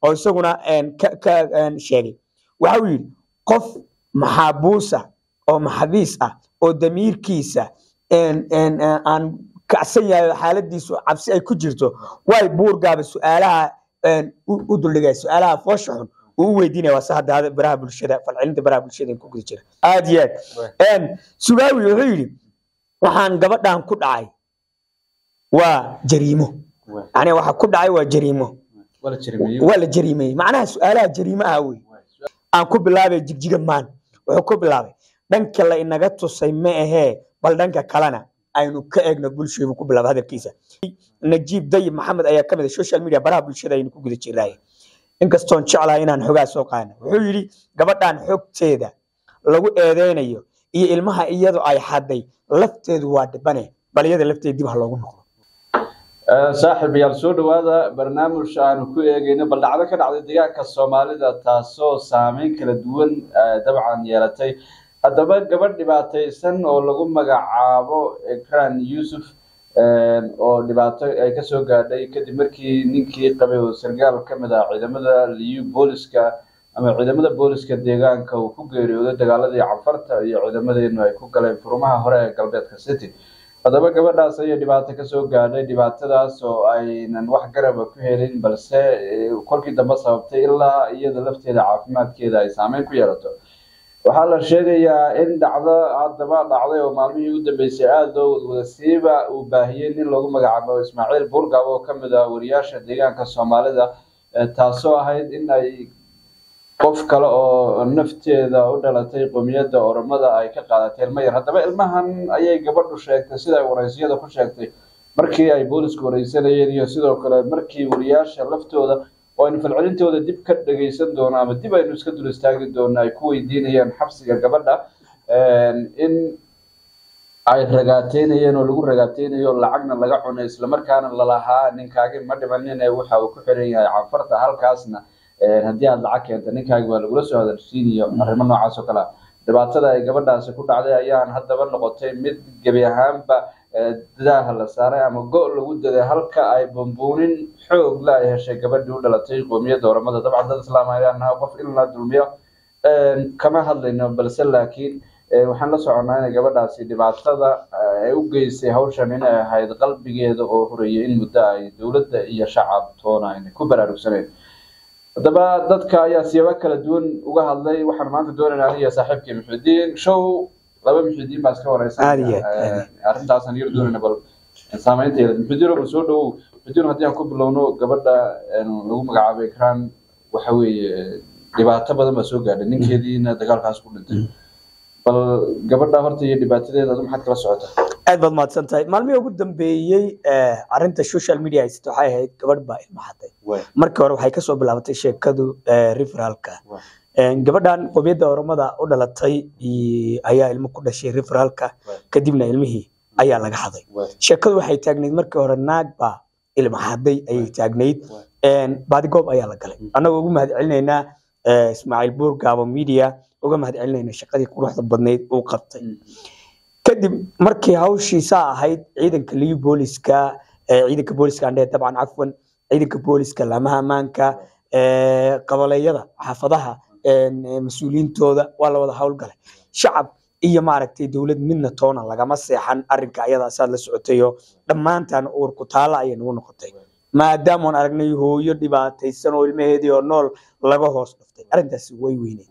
oo isaguna een, ka ka een, sheegay waxa uu yidhi qof maxaabuusa oo maxabiis ah oo damiirkiisa een, een, een, aan kacsan yahay oo xaaladiisu cabsi ay ku jirto way buurgaaba su-aalaha een, u u duldhigay su-aalaha foosha xun uu u weydiinaya waa se hadda hada baraha bulshada falcelinta baraha bulshada in ku guda jira aad iyo aad Een, sugaawi wuxuu yidhi waxaan gabadhan ku dhacay waa jariimo yani waxa ku dhacay waa jariimo wala jirmeeyey waa la jariimeeyey macnaha su-aalaha jariimaha wey aan ku bilaabay jigjiga maan wuxuu ku bilaabay dhanka la inaga tusay ma ahee bal dhanka kalena aynu ka eegno bulshadu ku bilaaba hadalkiisa najiib dayib maxamed ayaa kamid ah social media baraha bulshada aynu ku guda jirnaaye inkastoon jeclahay inaan xogaa soo qaadno wuxuu yidhi gabadhan xogteeda lagu eedeynayo iyo ilmaha iyadu ay xaday lafteedu waa dhibane bal iyada lafteeda dib ha loogu noqdo saaxiib yaal soo dhawaada barnaamij aanu ku eegayno bal dhacdo ka dhacday deegaanka soomaalida taasoo saameyn kala duwan eh, dabcan yeelatay haddaba gabadh dhibaataysan oo lagu magacaabo ekran yuusuf eh, oo dhibaato ay kasoo gaadhay kadib markii ninkii qabay oo sargaal ka mid ah ciidamada liyu booliska ama ciidamada booliska deegaanka uu ku geeriyooday dagaaladii canfarta iyo ciidamadeenu ay ku galeen furumaha hore ee galbeedka city haddaba gabadhaas ayay dhibaato kasoo gaadhay dhibaatadaas oo aynan wax garaba ku helin balse eh, kolkii dambe sababtay ilaa iyada lafteeda caafimaadkeeda ay saameyn ku yeelato waxaa la sheegayaa in dhacdo haddaba dhacday oo maalmihii ugu dambeysay aada loo wadwadasiiba uu baahiyey nin loogu magacaabo ismaaciil burgab oo kamid ah wariyaasha deegaanka soomaalida eh, taasoo ahayd in ay qof kale oo nafteeda u dhalatay qowmiyadda oromada ay ka qaadatay ilmo yar haddaba ilmahan ayay gabadhu sheegtay sida ay waraysiyada ku sheegtay markii ay boolisku wareysanayeen iyo sidoo kale markii wariyaasha laftooda oo aynu falcelintooda dib ka dhageysan doono ama dib aynu iska dul istaagi doono ay ku weydiinayaan xabsiga gabadha in ay ragaateynayeen oo lagu ragaateynayo lacagna laga cunay islamarkaana lalahaa ninkaagi ma dhimanine waxa uu ku xiran yahay canfarta halkaasna haddii aada lacag keenta ninkaagi waa lagula soo hadalsiinayo arrimo noocaas oo kale ah dhibaatada ay gabadhaasi ku dhacday ayaan haddaba noqotay mid gebi ahaanba daaha la saaray ama go' lagu daday halka ay bambuunin xoog la ay heshay gabadhii u dhalatay qoomiyadda oramada dabcan dad islaam ayaan nahay qof in la dulmiyo kama hadlayno balse laakiin waxaan la soconnaa inay gabadhaasi dhibaatada ay u geysay hawshan inay ahayd qalbigeeda oo horeeyay in muddo ay dowladda iyo shacab toona ayna ku baraarugsaneyn haddaba dadka ayaa siyaabo kala duwan uga hadlay waxaan maanta doonaynaa aniga saaxiibkii muxudiin show laba muxudiin baa iska wareysan Aad iyo aad. arrintaasaan yar doonayna bal saameynteeda muxudiin bal soo dhawow muxudiin haddii aan ku bilowno gabadha lagu magacaabay ekran waxa weeye dhibaato badan baa soo gaadhay ninkeediina dagaalkaas ku dhintay bal gabadha horta iyo dhibaatadeeda adu maxaad kala socotaa aad baad mahadsan tahay maalmihii ugu dambeeyey eh, arrinta social media haysata waxay ahayd gabadh baa ilma xaday markii hore waxay kasoo bilaabatay sheekadu eh, referalka Waay. Eh, gabadhan qowmiyadda oromada u dhalatay i- ayaa ilmo ku dhashay referalka Waay. kadibna ilmihii ayaa laga xaday sheekadu waxay taagnayd markii hore naag baa ilma xaday ayay taagnayd Waay. baadigoob ayaa la galay annagoo ugu mahad celinaynaa eh, ismaaciil buur gaabo media uga mahad celinayna shaqadii quruxda badnayd uu qabtay kadib markii hawshiisaa ahayd ciidanka liyu booliska eh, ciidanka booliska andhe dabcan cafwan ciidanka booliska laamaha ammaanka eh, qaboleeyada xaafadaha en, eh, mas-uuliyiintooda waa la wada howlgalay shacab iyo maaragtay dowlad midna toona lagama seexan arrinka ayadaasaad la socotayo dhammaantaan uur ku taala ayay nagu noqotay maadaamaan aragnay hooyo dhibaataysan oo ilmaheedii oo nool laga hoos dhuftay arrintaasi way weyneed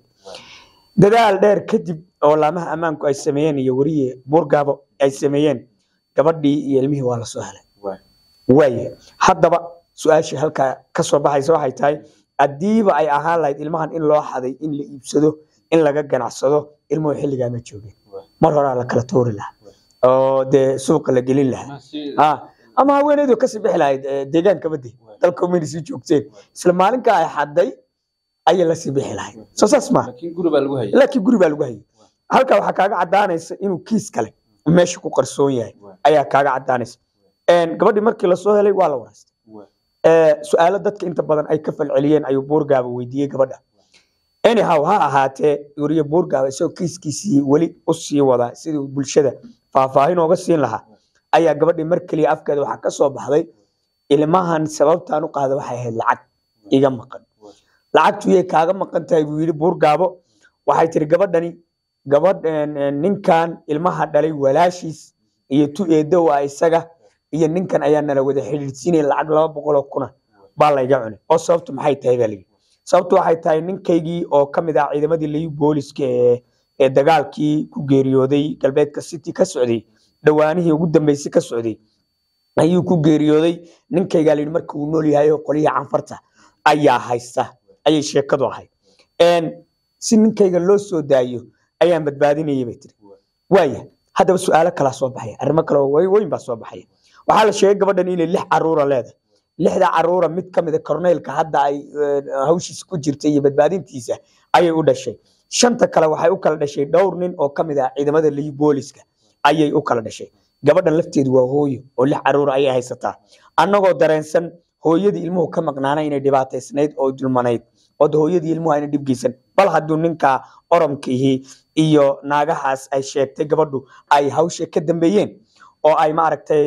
dadaal dheer kadib oo laamaha ammaanku ay sameeyeen iyo weriye buurgaabo ay sameeyeen gabadhii iyo ilmihii waa lasoo helay waaye haddaba su-aashii halkaa kasoo baxaysa waxay tahay haddiiba ay ahaan lahayd ilmahan in loo xaday in la iibsado in laga ganacsado ilmuhu xilligaa ma joogeen mar horaa la kala toori lahaa oo dee suuqa la gelin lahaa Ah, ama haweeneydu kasii bixi lahayd eh, deegaanka bade dalka umayna sii joogteen isla maalinka ay xaday ayay lasii bixi lahayd soo saas maa laakiin guri baa lagu hayay laakiin guri baa lagu hayay halkaa waxaa kaaga cadaanaysa inuu kiis kale meesha ku qarsoon yahay ayaa kaaga cadaanaysa Een, gabadhii markii lasoo helay waa la waraystay Eh, su-aalo dadka inta badan ay ka falceliyeen ayuu buurgaaba weydiiyey gabadha anyhow ha ahaatee weriye buurgaaba isagoo kiiskiisii weli u sii wadaa sidii bulshada faahfaahin ooga siin lahaa ayaa gabadhii mar keliya afkeeda waxaa ka soo baxday ilmahan sababtaan u qaada waxay ahayd lacag iga maqan lacagtu yay kaaga maqan tahay buu yidhi buurgaabo waxay tiri gabadhani gabadh ninkan ilmaha dhalay walaashiis iyo tu eedow ah isaga iyo ninkan ayaa nala wada xidhiidhsiinaya lacag laba boqoloo kuna baa layga cunay oo sababtu maxay tahay baa layidhi sababtu waxay tahay ninkaygii oo ka mid ah ciidamadii layu booliska ee ee dagaalkii ku geeriyooday galbeedka city ka socday dhawaanihii ugu dambeysay ka socday ayuu ku geeriyooday ninkaygaa layidhi marka uu nool yahay oo qolihii canfarta ayaa haysta ayay sheekadu ahayd si ninkayga loo soo daayo ayaan badbaadinayay bay tiri waaya haddaba su-aalo kalaa soo baxaya arrimo kale weyn baa soo baxaya waxaa la sheegay gabadhan inay lix caruura leedahay lixda caruura mid ka mid a korneylka hadda ay hawshiisa ku jirta iyo badbaadintiisa ayay u dhashay shanta kale waxay u kala dhashay dhowr nin oo ka mid ah ciidamada liyu booliska ayay u kala dhashay gabadhan lafteedu waa hooyo oo lix caruura ayay haysataa annagoo dareensan hooyadii ilmuhu ka maqnaana inay dhibaataysnayd oo dulmanayd oo hooyadii ilmuhu ayna dhibgeysan bal hadduu ninka oromkiihi iyo naagahaas ay sheegtay gabadhu ay hawsha ka dambeeyeen oo ay maaragtay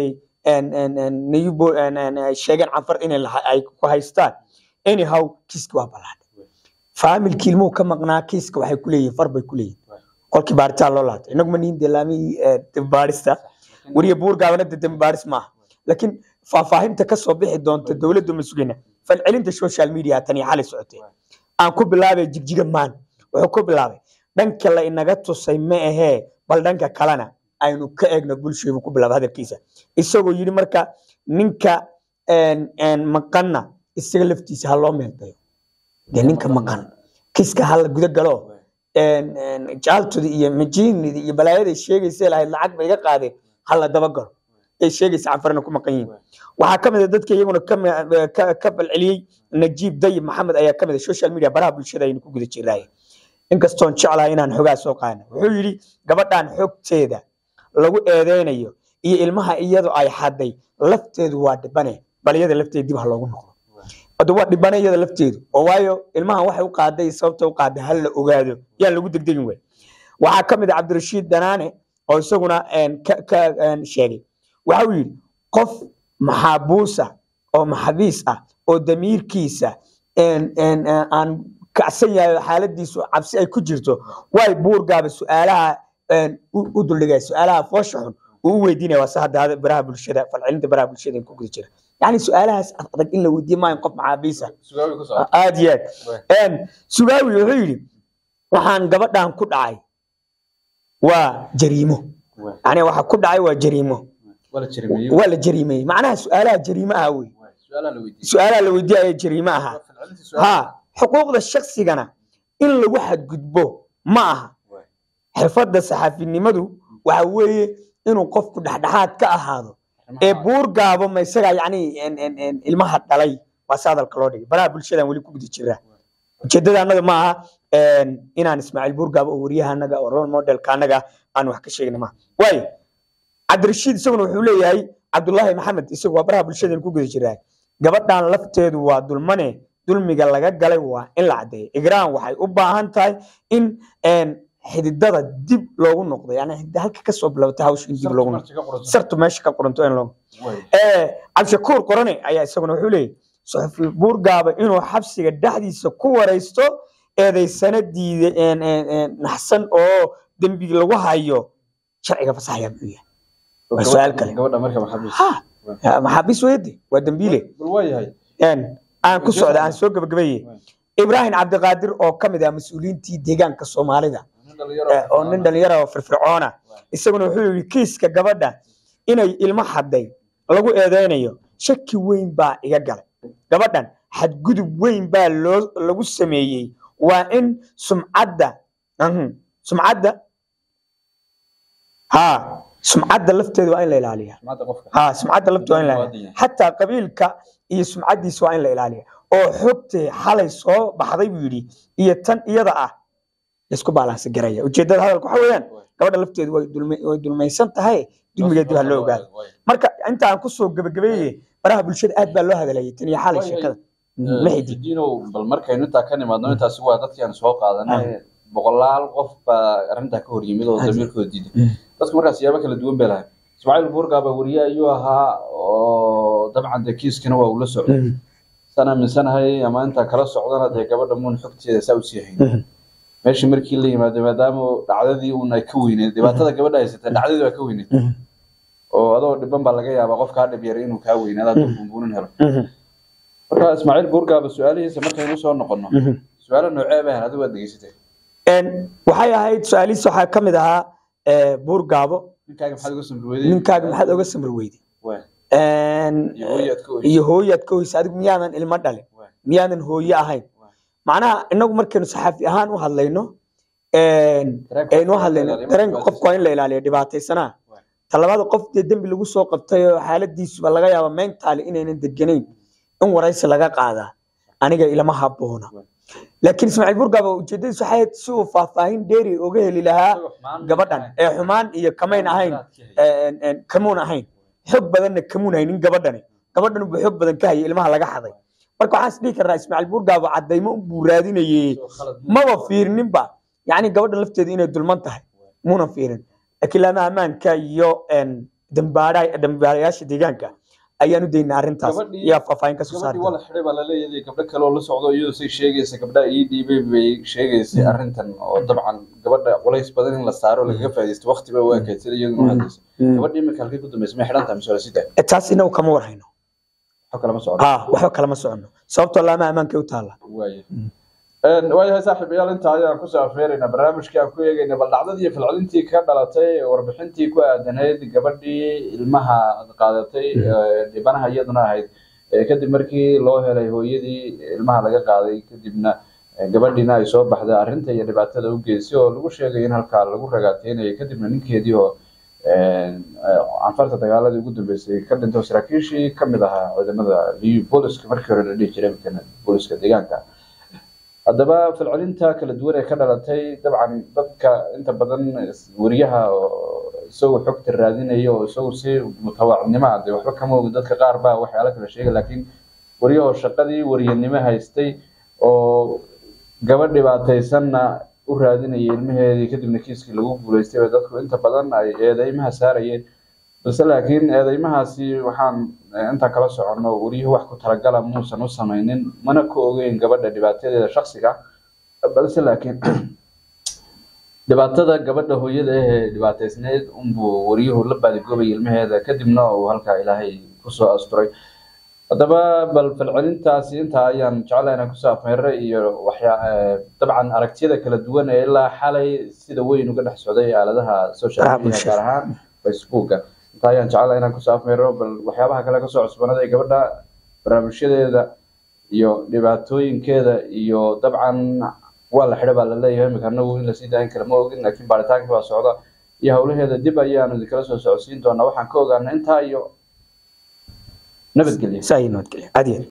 sheegeen canfar inay ku haystaan anyhow kiiski waa ballaadhay faamilkii ilmuhu ka maqnaa kiiska waxay ku leeyihin far bay ku leeyihin kolkii baaritaan loo laatay inagu ma nihin delaamihii dembaarista weriya buurgaabana de dembaaris maaha laakiin faahfaahinta ka soo bixi doonta dowladdu ma sugayna falcelinta social media tan iyo xalay socotay aan ku bilaabay jigjiga maan wuxuu ku bilaabay dhanka la inaga tusay ma ahee bal dhanka kalena aynu ka eegno bulshaybu ku bilaabay hadalkiisa isagoo yidhi marka ninka maqanna isaga laftiisa ha loo meeldayo dee ninka maqan kiska hala guda galo jaaltudi iyo majiinidi iyo balaayaday sheegaysa lahayd lacag ba iga qaadeen hala dabagalo ay sheegaysa canfarna ku maqan yihiin waxaa ka mid a dadka iyaguna ka falceliyey najiib dayib maxamed ayaa ka mid a social media baraha bulshada aynu ku guda jiraaye inkastoon jeclahay inaan xogaa soo qaadna wuxuu yidhi gabadhan xogteeda lagu eedeynayo iyo ilmaha iyadu ay xaday lafteedu waa dhibane bal iyada lafteeda dib ha loogu noqdo hadda waa dhibane iyada lafteedu oo waayo ilmahan waxay u qaaday sababta u qaaday hal la ogaado yaan lagu degdegin wey waxaa ka mid a cabdirashiid danaane oo isaguna ka sheegay waxa uu yidhi qof maxaabuusa oo maxabiis ah oo damiirkiisa aan kacsan yahay xaaladiisu cabsi ay ku jirto way buurgaaba su-aalaha u duldhigay su-aalaha foosha xun uu u weydiinaya waa se hadda baraha bulshada falcelinta baraha bulshada ku guda jira yani su-aalahaas adag in la weydiin maayo qof maxaabiisa aad iyo aad sugaawi wuxuu yidhi waxaan gabadhan ku dhacay waa jariimo yani waxa ku dhacay waa jariimo waa la jariimeyey macnaha su-aalaha jariimo aha wey su-aalaha la weydiiyaya jariimo aha ha xuquuqda shaksigana in lagu xadgudbo ma aha xirfadda saxaafinimadu waxa weeye inuu qofku dhexdhexaad ka ahaado ee buur gaabo ma isaga yani ilmaha dhalay waa si hadalka loo dhigay baraha bulshadan weli ku guda jiraa ujeedada annaga ma aha inaan ismaaciil buurgaabo oo wariyaha anaga oo role modelka anaga aan wax ka sheegna maaha waayo cabdirashiid isaguna wuxuu leeyahay cabdullaahi maxamed isagu waa baraha bulshadan ku guda jiraa gabadhan lafteedu waa dulmane dulmiga laga galay waa in la caddeeyo igraan waxay u baahan tahay in xididada dib loogu noqdo yani halka kasoo bilowta hawsha in dib loogu noqdo sartu meesha ka qoranto in loo cabdishakuur qorane ayaa isaguna wuxuu leeyahy suxufi buurgaaba inuu xabsiga dhexdiisa ku waraysto eedaysana diide naxsan oo dembi lagu hayo sharciga fasaxaya muxuu yahay waa su-aal kale maxaabiis weyde waa dembiile aan ku socda aan soo gabagabeeye ibraahim cabdiqaadir oo ka mid ah mas-uuliyiintii deegaanka soomaalida oo nin dhalinyara oo firfircoona isaguna wuxuu yidhi kiiska gabadha inay ilmo xaday lagu eedeynayo shaki weyn baa iga galay gabadhan xadgudub weyn baa loo lagu sameeyey waa in sumcadda sumcadda ha sumcadda lafteeda waa in la ilaaliya ha sumcadda lafteeda waa in la ilaaliya xataa qabiilka iyo sumcaddiisa waa in la ilaaliya oo xogtee xalay soo baxday buu yidhi iyo tan iyada ah isku baalansi garaya ujeedada hadalka waxa weeyaan gabadha lafteedu way dulmaysan tahay dulmigeed dib ha loo ogaado marka inta aan kusoo gabagabeeye baraha bulshada aad baa loo hadalayay tan iyo xalay sheekada maxidinow bal markaynu intaa ka nimaadno intaasi waa dadkii aan soo qaadanay boqolaal qof baa arrintaa ka hor yimid oo damiirkooda diiday dadku markaas siyaabo kala duwan bay lahayd ismaaciil buurgaaba weriye ayuu ahaa oo dabcan dee kiiskana waa ula socday saan aaminsanahay ama intaa kala socdana dee gabadha muun xogteeda saa usii hayn meeshii markii la yimaado maadaama dhacdadii uun ay ka weyneed dhibaatada gabadha haysata dhacdadii waa ka weyneed oo adoo dhiban baa laga yaabaa qof kaa dhib yar inuu kaa weynaado hadduu buunbuunin helo marka ismaaciil buurgaaba su-aalihiisa markaynu soo noqono su-aalo noocee bay ahayd adigu waad degeysatay waxay ahayd su-aalihiis waxaa ka mid ahaa buur gaabo ninkaaga maxaad uga samri weyday ninkaaga maxaad oga samri weyday Waay. iyo hooyaad ka oysay iyo hooyaad ka hoysa adigu miyaadan ilmo dhalin Waay. miyaadan hooye ahayn Waay. macnaha inagu markaynu saxaafi ahaan u hadlayno Dareenka aynu u qofka hadlayno ilaaliyo, dareenka marka qofka waa in la ilaaliyo dhibaataysanaa Waay. talabaada qof dee dembi lagu soo qabtay oo xaaladiisuba laga yaaba mentaali inaynan deganayn in waraysi laga qaadaa aniga ilama haboona Waay. laakiin ismaaciil burgaaba ujeedadiisu waxay ahayd si uu faahfaahin dheeri oga heli lahaa Isagoo xumaan gabadhan ee xumaan iyo kamayn ahayn een, een, kamuun ahayn xog badanna kamuun haynin gabadhani gabadhan buu xog badan ka hayay ilmaha laga xaday marka waxaan is dhihi karnaa ismaaciil burgaaba cadaymo buu raadinayey Isagoo khalad ma- maba fiirininba yacni gabadhan lafteedu inay dulman tahay muuna fiirin laakiin laama ammaanka iyo een, dambaadha- dambaarayaasha deegaanka ayaan u daynaa arrintaas Gabadhii- yaa faahfaahin kasoo saari gabadhii waa la xidhay baa laleeyahay gabdho kale oo la socdo iyadoo say sheegaysa gabdhaha ii dhiibay bay sheegaysay arrintan oo dabcan gabadha culays badan in la saaro lagaga faaidaysto waqti bay u ekeyd sida iyaduna hadlaysa Mm. gabadhii imika halkay ku dambeysay may xidhan tahay mise waa la sii daay Eh, taas inagu kama warhayno wax kalama socdo ha waxba kalama socono sababtoo laama ammaanka u taala waaye waayahay saaxiibayaal intaa ayaan kusoo afeeraynaa barnaamijkii aan ku eegaynay bal dhacdadii iyo falcelintii ka dhalatay warbixintii ku aadanayd gabadhii ilmaha qaadatay ee dhibanaha iyaduna ahayd ee kadib markii loo helay hooyadii ilmaha laga qaaday kadibna ee gabadhiina ay soo baxday arrinta iyo dhibaatada u geysay oo lagu sheegay in halkaa lagu ragaateynayo kadibna ninkeedii oo canfarta dagaaladii ugu dambeysay ka dhintay oo saraakiishii kamid ahaa ciidamada liyu booliska markii hore la dhihi jiray markana booliska deegaanka haddaba falcelinta kala duwan ee ka dhalatay dabcan dadka inta badan wariyaha oo isagoo xogta raadinaya oo isagu si mutawaacnimo ah dee waxba kama ogin dadka qaar baa waxyaala kala sheegay laakiin waryahoo shaqadii waryanimo haystay oo gabadh dhibaataysanna u raadinayay ilmaheedii kadibna kiiskii lagu guulaystay ba dadku inta badan ay eedeymaha saarayeen balse laakiin eedeymahaasi waxaan eh, intaan kala soconno wariyuhu wax ku talagala muusan u samaynin mana ka ogeyn gabadha dhibaatadeeda shaksiga balse laakiin dhibaatada gabadha hooyada ah ee dhibaataysneyd unbuu waryuhu la baadigoobayay ilmaheeda kadibna uu halkaa ilaahay kusoo asturay haddaba bal falcelintaasi intaa ayaan jeclahay inaan kusoo afmeeray iyo waxyaa eh, dabcan aragtiyada kala duwan ee ilaa xalay sida weyn uga dhex socday aaladaha social Baraha media bulshada. gaar ahaan facebooka intaa ayaan jeclahay inaan kusoo afmeero bal waxyaabaha kale kasoo cusbanada ee gabadha barnaamijyadeeda iyo dhibaatooyinkeeda iyo dabcan waa la xidha baa laleeyahay imika anagu in lasii daayin kara ma ogin laakiin baaritaankii baa socda iyo howlaheeda dib ayaanu idinkala soo socodsiin doonaa waxaan ka ogaana intaa iyo nabadgelya saa iyo nabadgelya caadiyan